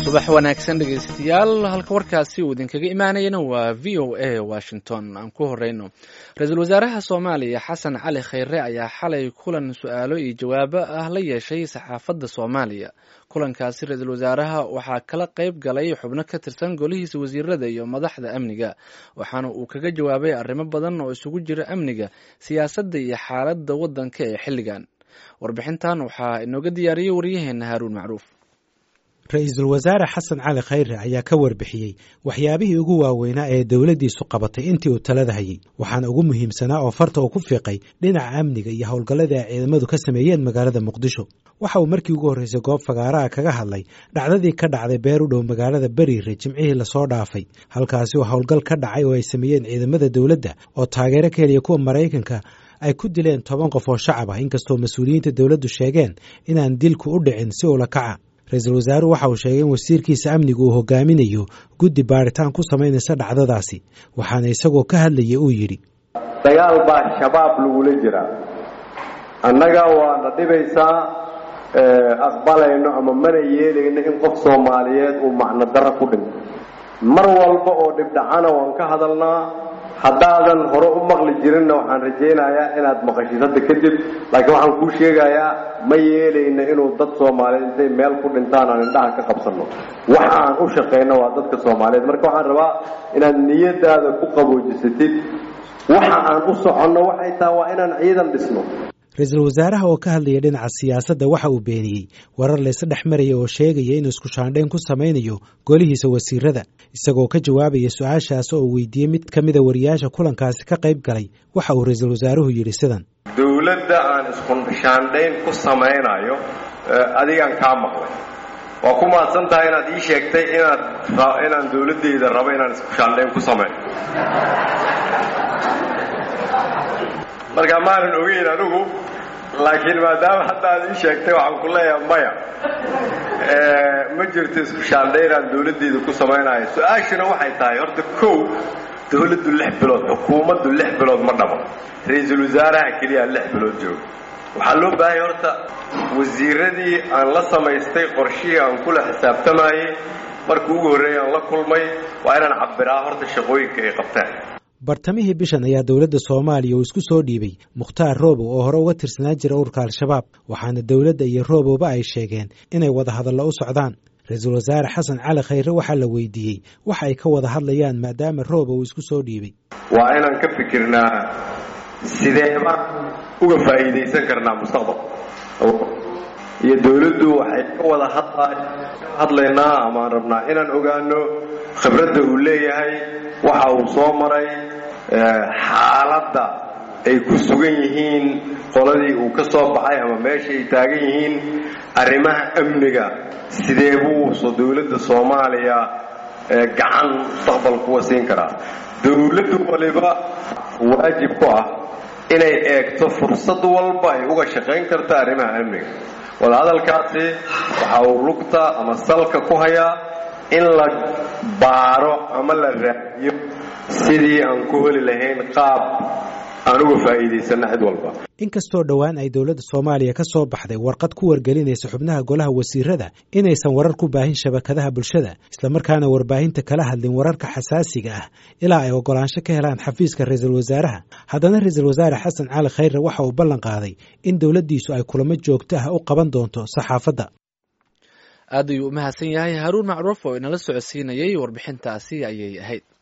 subax wanaagsan dhegaystayaal halka warkaasi uu idinkaga imaanayana waa v o a washington aan ku horeyno ra-iisul wasaaraha soomaaliya xasan cali khayre ayaa xalay kulan su-aalo iyo jawaabo ah la yeeshay saxaafadda soomaaliya kulankaasi ra-iisul wasaaraha waxaa kala qeyb galay xubno ka tirsan golihiisa wasiirada iyo madaxda amniga waxaana uu kaga jawaabay arrimo badan oo isugu jira amniga siyaasadda iyo xaaladda waddanka ee xilligan warbixintan waxaa inooga diyaariyey waryaheena haaruun macruuf ra-iisul wasaare xasan cali khayre ayaa ka warbixiyey waxyaabihii ugu waaweynaa ee dowladdiisu qabatay intii uu talada hayey waxaana ugu muhiimsanaa oo farta uu ku fiiqay dhinaca amniga iyo howlgalladii ay ciidamadu ka sameeyeen magaalada muqdisho waxa uu markii ugu horreysay goob fagaaraha kaga hadlay dhacdadii ka dhacday beer u dhow magaalada beriire jimcihii lasoo dhaafay halkaasi oo howlgal ka dhacay oo ay sameeyeen ciidamada dowladda oo taageero ka heliya kuwa maraykanka ay ku dileen toban qof oo shacab ah inkastoo mas-uuliyiinta dowladdu sheegeen inaan dilku u dhicin si ula kaca ra-iisul wasaaruhu waxa uu sheegay in wasiirkiisa amniga uu hogaaminayo guddi baaritaan ku samaynaysa dhacdadaasi waxaana isagoo ka hadlaya uu yidhi dagaal baa shabaab lagula jiraa annaga waana dhibaysaa aqbalayno ama mana yeelayno in qof soomaaliyeed uu macno darro ku dhinto mar walba oo dhibdhacana waan ka hadalnaa haddaadan hore u maqli jirinna waxaan rajaynayaa inaad maqashid hadda kadib laakiin waxaan kuu sheegayaa ma yeelayno inuu dad soomaaliyeed intay meel ku dhintaan aan indhaha ka qabsanno waxa aan u shaqayno waa dadka soomaaliyeed marka waxaan rabaa inaad niyadaada ku qaboojisatid waxa aan u soconno waxay tahay waa inaan ciidan dhisno ra-iisul wasaaraha oo ka hadlaya dhinaca siyaasadda waxa uu beeniyey warar layse dhex maraya oo sheegaya inuu isku shaandhayn ku samaynayo golihiisa wasiirada isagoo ka jawaabaya su-aashaas oo uu weydiiyey mid ka mida wariyaasha kulankaasi ka qayb galay waxa uu ra-iisul wasaaruhu yidhi sidan dowladda aan isku shaandhayn ku samaynayo adigaan kaa maqlay waa ku mahadsan tahay inaad ii sheegtay inaad inaan dowladdayda rabo inaan isku shaandhayn ku sameyn marka maanan ogeyn anigu laakiin maadaama hadda aad ii sheegtay waxaan ku leeyahay maya ma jirto isku shaandhaynaan dowladdayda ku samaynayo su-aashuna waxay tahay horta kow dowladdu lix bilood xukuumaddu lix bilood ma dhabo ra-iisul wasaaraha keliya lix bilood jooga waxaa loo baahanya horta wasiiradii aan la samaystay qorshihii aan kula xisaabtamayey markii ugu horreeyay aan la kulmay waa inaan cabbiraa horta shaqooyinka ay qabtaan bartamihii bishan ayaa dowladda soomaaliya uu isku soo dhiibay mukhtaar roobow oo hore uga tirsanaan jira ururka al-shabaab waxaana dowladda iyo roobowba ay sheegeen inay wada hadallo u socdaan ra-iisul wasaare xasan cali khayre waxaa la weydiiyey waxa ay ka wada hadlayaan maadaama roobow uu isku soo dhiibay waa inaan ka fikirnaa sideeba uga faa'iidaysan karnaa mustaqbal iyo dowladdu waxay ka wada hadlaynaa amaan rabnaa inaan ogaano khibradda uu leeyahay waxa uu soo maray xaaladda ay ku sugan yihiin qoladii uu ka soo baxay ama meesha ay taagan yihiin arrimaha amniga sidee buuso dowladda soomaaliya gacan mustaqbal kuwa siin karaa dowladdu waliba waajib ku ah inay eegto fursad walba ay uga shaqayn karto arrimaha amniga wadahadalkaasi waxa uu lugta ama salka ku hayaa in la baaro ama la raadiyo sidii aan ku heli lahayn qaab aan uga faa'iidaysanno cid walba inkastoo dhowaan ay dowladda soomaaliya ka soo baxday warqad ku wargelinaysa xubnaha golaha wasiirada inaysan warar ku baahin shabakadaha bulshada islamarkaana warbaahinta kala hadlin wararka xasaasiga ah ilaa ay ogolaansho ka helaan xafiiska ra-iisul wasaaraha haddana ra-iisul wasaare xasan cali khayre waxa uu ballan qaaday in dowladdiisu ay kulamo joogto ah u qaban doonto saxaafadda aad ayuu u mahadsan yahay haaruun macruuf oo inala socodsiinayay warbixintaasi ayay ahayd